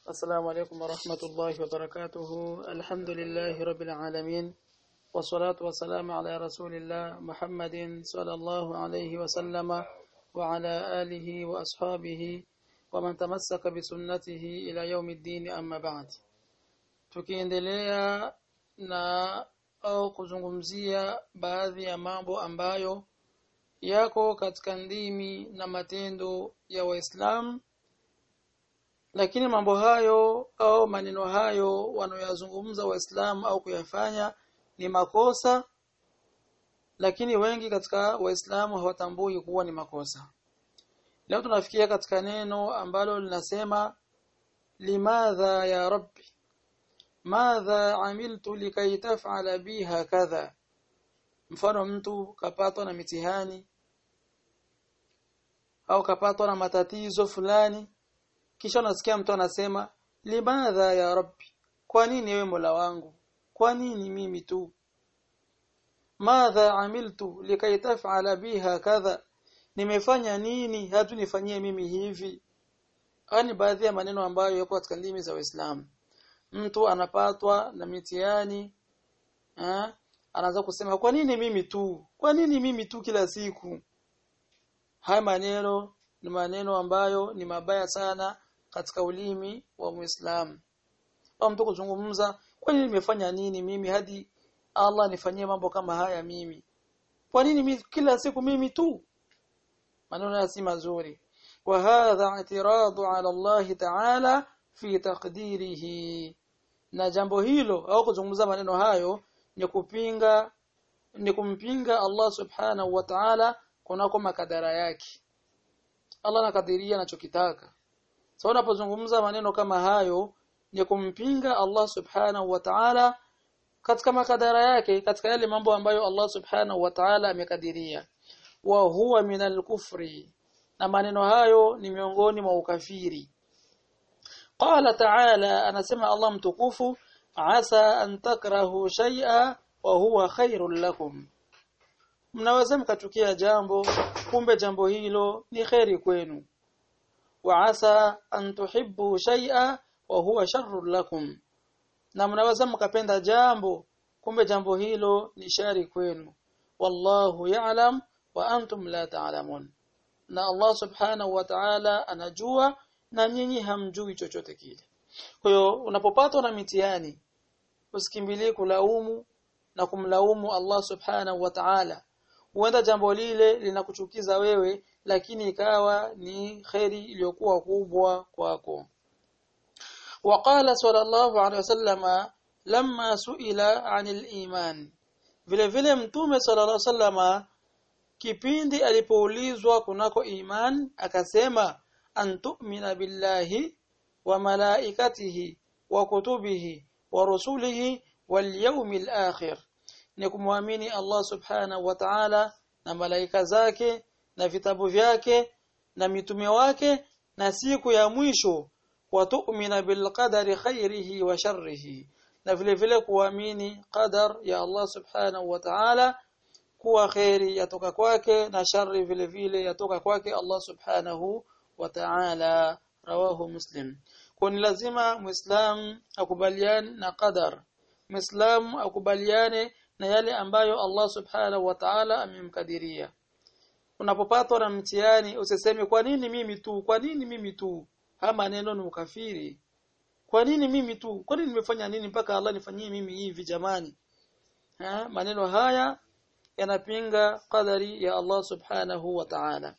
السلام عليكم ورحمة الله وبركاته الحمد لله رب العالمين والصلاة والسلام على رسول الله محمد صلى الله عليه وسلم وعلى آله وأصحابه ومن تمسك بسنته إلى يوم الدين أما بعد tukiendelea na au kuzungumzia baadhi ya mambo ambayo yako katika ndimi na matendo ya Waislamu lakini mambo hayo au maneno hayo wanayoyazungumza waislamu au kuyafanya ni makosa lakini wengi katika waislamu hawatambui kuwa ni makosa leo tunafikia katika neno ambalo linasema limadha ya rabbi madha amiltu likai taf'ala biha kadha mfano mtu kapatwa na mitihani au kapatwa na matatizo fulani kisha unasikia mtu anasema limadha ya rabbi kwa nini wewe mola wangu kwa nini mimi tu madha amiltu likai taf'ala biha kadha nimefanya nini hatu nifanyie mimi hivi ani baadhi ya maneno ambayo yako katika ndimi za Uislamu mtu anapatwa na mitihani eh anaanza kusema kwa nini mimi tu kwa nini mimi tu kila siku haya maneno ni maneno ambayo ni mabaya sana katika ulimi wa Muislamu. Au mtu kuzungumza, kwa nini nimefanya nini mimi hadi Allah nifanyie mambo kama haya mimi? Kwa nini mimi kila siku mimi tu? Maneno si mazuri. Wa hadha i'tiradu ala Allah ta'ala fi taqdirihi. Na jambo hilo au kuzungumza maneno hayo ni kupinga ni kumpinga Allah subhanahu wa ta'ala kunako makadara yake. Allah anakadiria anachokitaka. So unapozungumza maneno kama hayo ni kumpinga Allah Subhanahu wa Ta'ala katika makadara yake katika yale mambo ambayo Allah Subhanahu wa Ta'ala amekadiria wa huwa minal kufri na maneno hayo ni miongoni mwa ukafiri qala ta'ala anasema Allah mtukufu asa an takrahu shay'a wa huwa khairul lakum mnaweza mkachukia jambo kumbe jambo hilo ni khairi kwenu وعسى أن تحبوا شيئا وهو شر لكم na mnaweza mkapenda jambo kumbe jambo hilo ni shari kwenu wallahu ya'lam wa antum la ta'lamun na Allah subhanahu wa ta'ala anajua na nyinyi hamjui chochote kile kwa hiyo unapopatwa na mitihani usikimbilie kulaumu na kumlaumu Allah subhanahu wa ta'ala huenda jambo lile linakuchukiza wewe lakini ikawa ni khairi iliyokuwa kubwa kwako وقال صلى الله عليه وسلم لما سئل عن الإيمان vile vile mtume sallallahu alaihi wasallama kipindi alipoulizwa kunako iman akasema antu'mina billahi wa malaikatihi wa kutubihi wa rusulihi wal yawmil akhir ni kumwamini Allah subhanahu wa ta'ala na malaika zake na vitabu vyake na mitume wake na siku ya mwisho wa tu'mina bil qadari khairihi wa sharrihi na vile vile kuamini qadar ya Allah subhanahu wa ta'ala kuwa khairi yatoka kwake na shari vile vile yatoka kwake Allah subhanahu wa ta'ala rawahu muslim kwa ni lazima muislam akubaliane na qadar muislam akubaliane na yale ambayo Allah subhanahu wa ta'ala amemkadiria unapopatwa na mtihani usiseme kwa nini mimi tu kwa nini mimi tu haya maneno ni ukafiri kwa nini mimi tu kwa nini nimefanya nini mpaka Allah nifanyie mimi hivi jamani ha? maneno haya yanapinga qadari ya Allah subhanahu wa ta'ala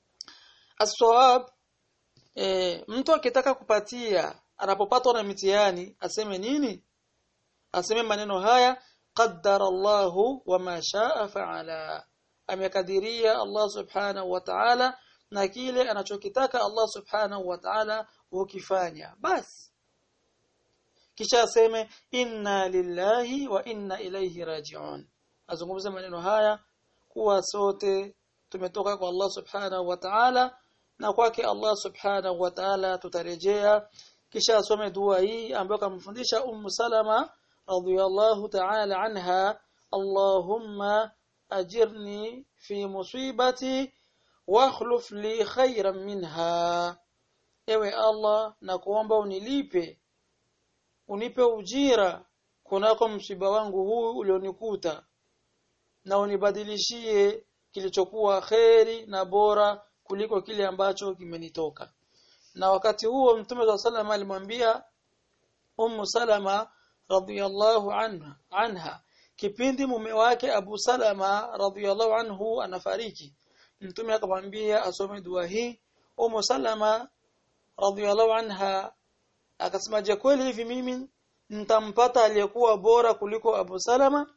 as-sawab e, mtu akitaka kupatia anapopatwa na mitihani aseme nini aseme maneno haya qaddara Allahu wama shaa fa'ala amekadiria Allah subhanahu wa ta'ala na kile anachokitaka Allah subhanahu wa ta'ala hukifanya basi kisha aseme inna lillahi wa inna ilayhi raji'un azungumze maneno haya kuwa sote tumetoka kwa Allah subhanahu wa ta'ala na kwake Allah subhanahu wa ta'ala tutarejea kisha asome dua hii ambayo kamfundisha Ummu Salama radhiyallahu ta'ala anha Allahumma ajirni fi musibati واخلف لي خيرا منها ewe Allah na kuomba unilipe unipe ujira kunako msiba wangu huu ulionikuta na unibadilishie kilichokuwa kheri na bora kuliko kile ambacho kimenitoka na wakati huo mtume wa sallam alimwambia ummu salama radhiyallahu anha anha kipindi mume wake Abu Salama radhiyallahu anhu anafariki mtume akamwambia asome dua hii ummu salama radhiyallahu anha akasema je kweli hivi mimi nitampata aliyekuwa bora kuliko Abu Salama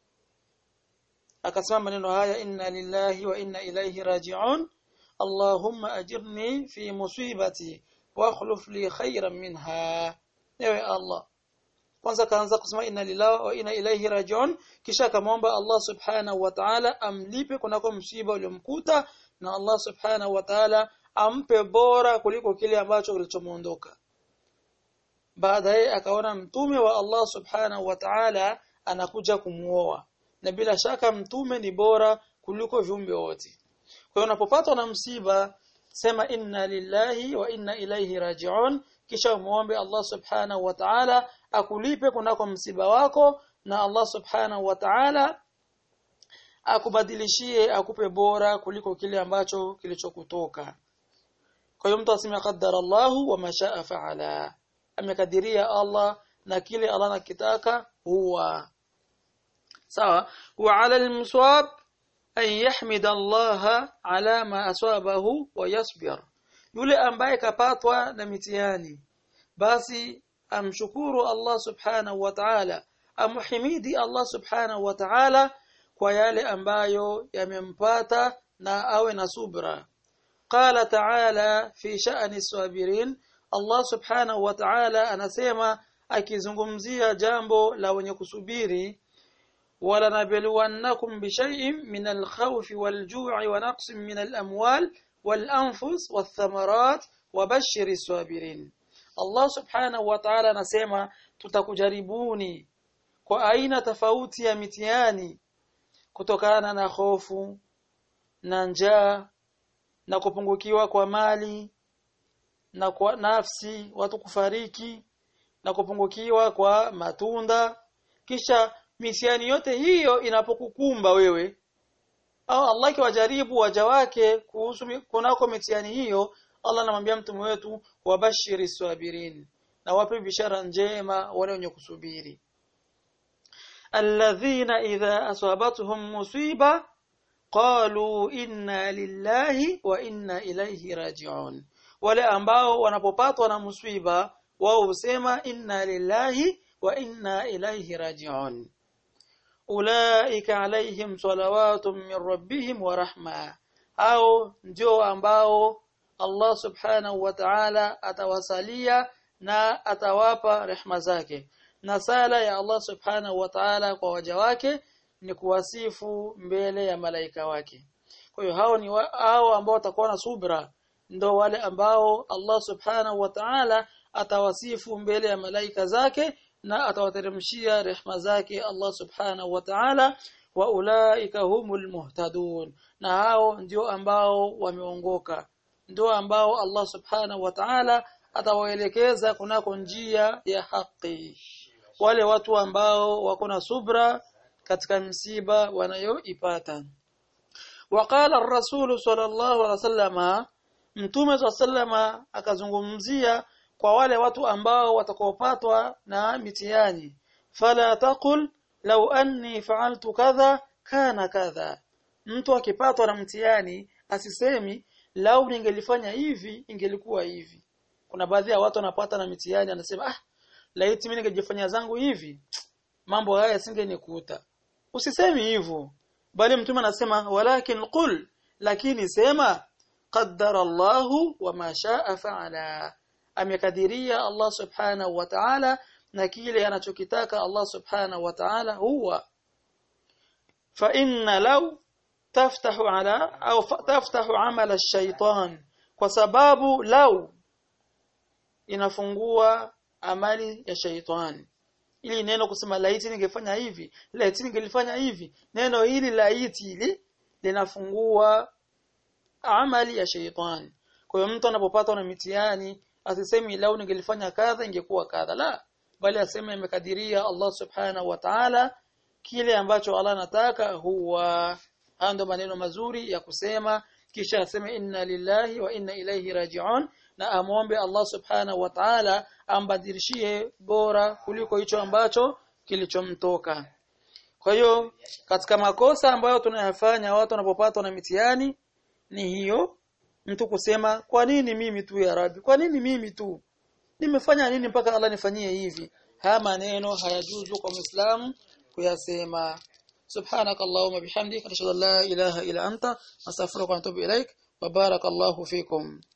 akasema maneno haya inna lillahi wa inna ilaihi raji'un Allahumma ajirni fi musibati wa akhlif li khayran minha ewe Allah kwanza kaanza kusema inna lillahi wa inna ilaihi raji'un kisha akamwomba Allah subhanahu wa ta'ala amlipe kunako msiba uliomkuta na Allah subhanahu wa ta'ala ampe bora kuliko kile ambacho kilichomuondoka baadaye akaona mtume wa Allah subhanahu wa ta'ala anakuja kumuoa na bila shaka mtume ni bora kuliko viumbe wote kwa hiyo unapopatwa na msiba sema inna lillahi wa inna ilaihi raji'un kisha umuombe Allah subhanahu wa ta'ala akulipe kunako msiba wako na Allah subhanahu wa ta'ala akubadilishie akupe bora kuliko kile ambacho kilichokutoka kwa hiyo mtu aseme qaddara Allahu wa mashaa fa'ala amekadiria Allah na kile Allah anakitaka huwa sawa wa 'ala al-muswab an yahmida Allah ala ma asabahu wa yasbir yule ambaye kapatwa na mitihani basi amshukuru Allah subhanahu wa ta'ala amhimidi Allah subhanahu wa ta'ala kwa yale ambayo yamempata na awe na subra qala ta'ala fi sha'ni sabirin Allah subhanahu wa ta'ala anasema akizungumzia jambo la wenye kusubiri wala nabluwannakum bishay'in min al-khawfi wal-ju'i wa naqsin min al-amwal wal-anfus wath-thamarat wabashshiri sabirin Allah subhanahu wa ta'ala anasema tutakujaribuni kwa aina tofauti ya mitihani kutokana na hofu na njaa na kupungukiwa kwa mali na kwa nafsi watu kufariki na kupungukiwa kwa matunda kisha mitihani yote hiyo inapokukumba wewe au Allah kiwajaribu waja wake kuhusu kunako mitihani hiyo Allah anamwambia mtume wetu wabashiri sabirin na wape bishara njema wale wenye kusubiri alladhina idha asabatuhum musiba qalu inna lillahi wa inna ilayhi raji'un wale ambao wanapopatwa na musiba wao husema inna lillahi wa inna ilayhi raji'un ulaika alaihim salawatun min rabbihim wa rahma au ndio ambao Allah subhanahu wa ta'ala atawasalia na atawapa rehma zake na sala ya Allah subhanahu wa ta'ala kwa waja wake ni kuwasifu mbele ya malaika wake kwa hiyo hao ni wa, hao ambao watakuwa na subra ndo wale ambao Allah subhanahu wa ta'ala atawasifu mbele ya malaika zake na atawateremshia rehma zake Allah subhanahu wa ta'ala wa ulaika humul muhtadun na hao ndio ambao wameongoka ndio ambao Allah subhanahu wa ta'ala atawaelekeza kunako njia ya haki wale watu ambao wako na subra katika msiba wanayoipata وقال الرسول صلى الله عليه وسلم mtume صلى الله akazungumzia kwa wale watu ambao watakaopatwa na mitihani fala taqul law anni fa'altu kadha kana kadha mtu akipatwa na mtihani asisemi lau ningelifanya hivi ingelikuwa hivi kuna baadhi ya watu wanapata na mitihani anasema ah laiti mimi ningejifanya zangu hivi mambo haya singenikuta usisemi hivyo bali mtume anasema walakin qul lakini sema qaddara Allahu wa ma shaa fa'ala amekadiria Allah subhanahu wa ta'ala na kile anachokitaka Allah subhanahu wa ta'ala huwa fa inna law taftahu ala au taftahu amala ash-shaytan kwa sababu law inafungua amali ya shaitani ili neno kusema laiti ningefanya hivi laiti ningelifanya hivi neno hili laiti hili linafungua amali ya shaitani kwa hiyo mtu anapopatwa na mitihani asisemi lau ningelifanya kadha ingekuwa kadha la bali aseme imekadiria Allah subhanahu wa ta'ala kile ambacho Allah anataka huwa ando maneno mazuri ya kusema kisha aseme inna lillahi wa inna ilayhi raji'un na amwombe Allah subhanahu wa ta'ala ambadilishie bora kuliko hicho ambacho kilichomtoka kwa hiyo katika makosa ambayo tunayafanya watu wanapopatwa na mitihani ni hiyo mtu kusema kwa nini mimi tu ya Rabbi kwa nini mimi tu nimefanya nini mpaka Allah nifanyie hivi haya maneno hayajuzu kwa Muislamu kuyasema سبحانك اللهم بحمدك نشهد ان لا اله الا انت نستغفرك ونتوب اليك وبارك الله فيكم